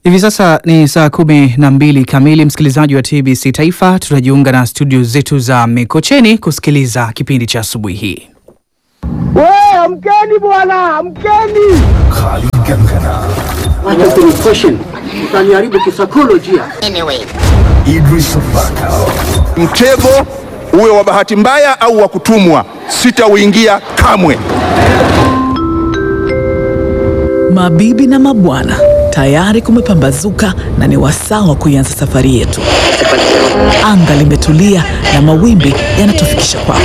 Hivi sasa ni saa kumi na mbili kamili, msikilizaji wa TBC Taifa. Tutajiunga na studio zetu za Mikocheni kusikiliza kipindi cha asubuhi hii. We, amkeni bwana, amkeni! Acha kunifashion. Utaniharibu kisaikolojia. Mtego uwe wa bahati mbaya au wa kutumwa, sitauingia kamwe. Mabibi na mabwana, tayari kumepambazuka na ni wasaa wa kuianza safari yetu. Anga limetulia na mawimbi yanatufikisha kwako.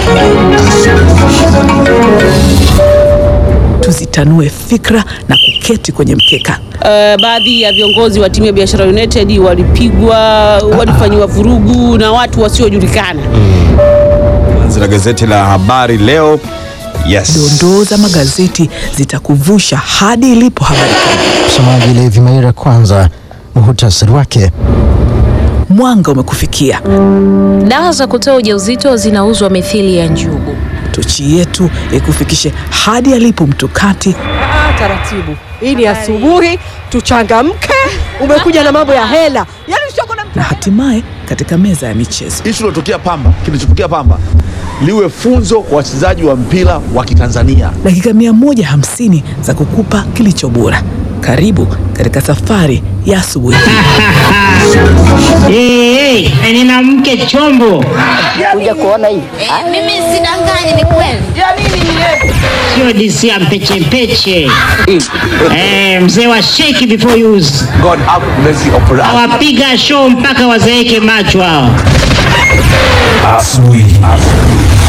Tuzitanue fikra na kuketi kwenye mkeka. Uh, baadhi ya viongozi wa timu ya Biashara United walipigwa, walifanyiwa vurugu na watu wasiojulikana. Gazeti la gazeti la habari leo. Yes. Dondoo za magazeti zitakuvusha hadi ilipo habari kuu. Msomaji Levi Maira, kwanza muhutasari wake. Mwanga umekufikia. Dawa za kutoa ujauzito zinauzwa mithili ya njugu. Tochi yetu ikufikishe hadi alipo mtukati Taratibu, hii ni asubuhi, tuchangamke. Umekuja na mambo ya hela, yaani usioko na na hatimaye katika meza ya michezo. Hichi kilotokea Pamba, kilichotokea Pamba liwe funzo kwa wachezaji wa mpira wa Kitanzania. Dakika 150 za kukupa kilicho bora. Karibu katika safari ya asubuhi. Hey, hey, nina mke chombo, Kuja kuona hivi. Mimi sidanganyi, ni kweli. sio DC ya mpeche mpeche. Eh, mzee wa shake before use. God have mercy upon us. Awapiga show mpaka wazeeke macho hao.